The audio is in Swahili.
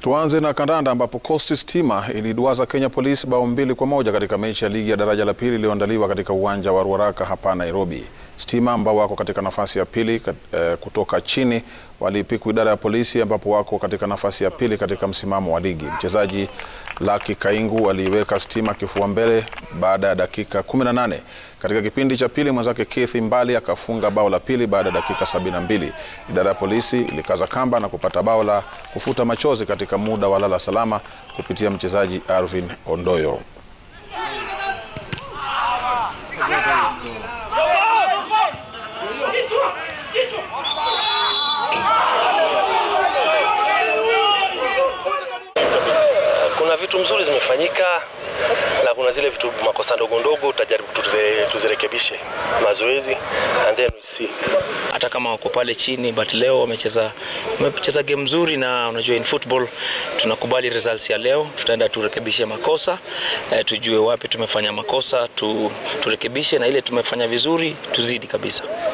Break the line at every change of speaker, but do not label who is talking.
Tuanze na kandanda ambapo Coast Stima iliduaza Kenya Police bao mbili kwa moja katika mechi ya ligi ya daraja la pili iliyoandaliwa katika uwanja wa Ruaraka hapa Nairobi. Stima ambao wako katika nafasi ya pili eh, kutoka chini waliipiku idara ya polisi ambapo wako katika nafasi ya pili katika msimamo wa ligi. Mchezaji Lucky Kaingu aliiweka Stima kifua mbele baada ya dakika 18. Katika kipindi cha pili mwenzake Keith Mbali akafunga bao la pili baada ya dakika 72. Idara ya polisi ilikaza kamba na kupata bao la kufuta machozi katika muda wa lala salama kupitia mchezaji Arvin Ondoyo.
Kuna vitu mzuri zimefanyika na kuna zile vitu makosa ndogo ndogo tutajaribu tuze, tuzirekebishe mazoezi and then we see.
hata kama wako pale chini but leo wamecheza wamecheza game nzuri, na unajua in football tunakubali results ya leo. Tutaenda turekebishe makosa eh, tujue wapi tumefanya makosa tu, turekebishe na ile tumefanya vizuri tuzidi kabisa.